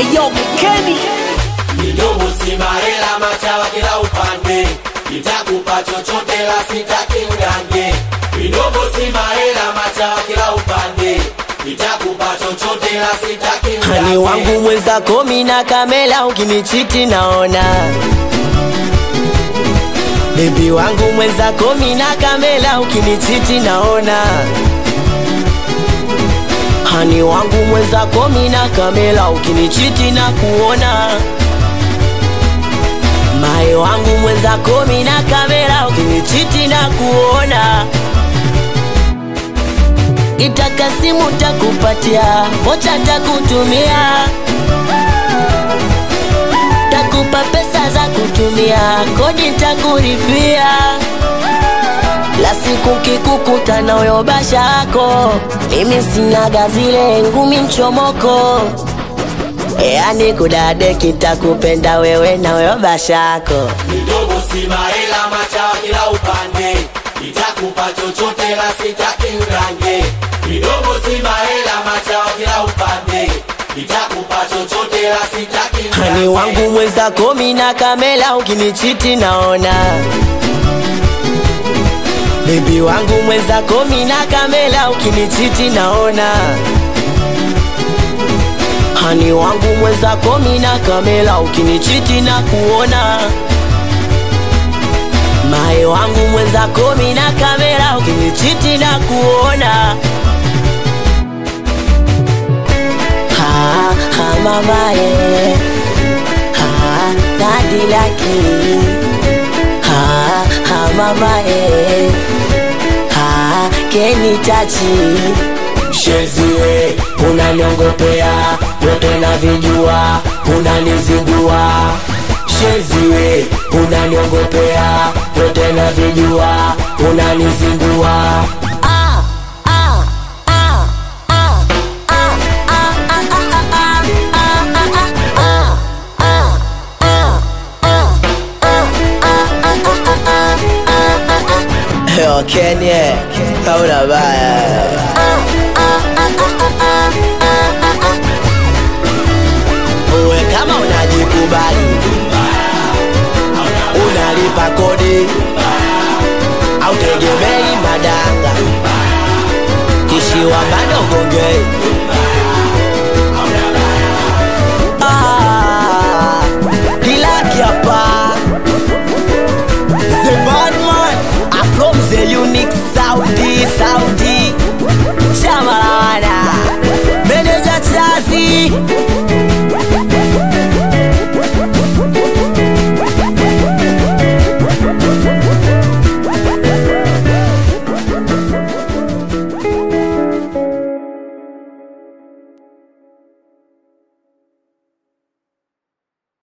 Eyo Kenny Midomo si mahela, machawa kila upande, nitakupa chochote la sitaki unyange. Midomo si mahela, machawa kila upande, nitakupa chochote la sitaki unyange. Hani wangu mwenzako mina kamela ukinichiti naona Bebi wangu mwenzako mina kamela ukinichiti naona Hani wangu mwenzako mina kamela ukinichiti na kuona Mae wangu mwenzako mina kamela ukinichiti na kuona Itaka simu takupatia, vocha takutumia, takupa pesa za kutumia, kodi takuripia. La siku kikukuta na uyo basha yako, mimi sinaga zile ngumi mchomoko. Yani kudade kitakupenda wewe na uyo basha yako. Midomo si mahela, machawa kila upande, nitakupa chochote la sitaki unyange. Midomo si mahela, machawa kila upande, nitakupa chochote la sitaki unyange. Hani wangu mwenzako mina kamela ukinichiti naona Bebi wangu mwenzako mina kamela ukinichiti naona Hani wangu mwenzako mina kamela ukinichiti na kuona Mae wangu mwenzako mina kamela ukinichiti na kuona Ha ha mamae Ha dadi laki Ha ha mamae Ha keni tachi Mshezie unaniongopea yote na vijua unanizingua Mshezie unaniongopea yote na vijua unanizingua ah, ah, ah, ah, ah, ah, ah, ah, ah, ah, ah, Yo, Kenya, hauna baya. Uwe kama unajikubali, unalipa kodi, au tegemei madanga, kishiwa bado gongei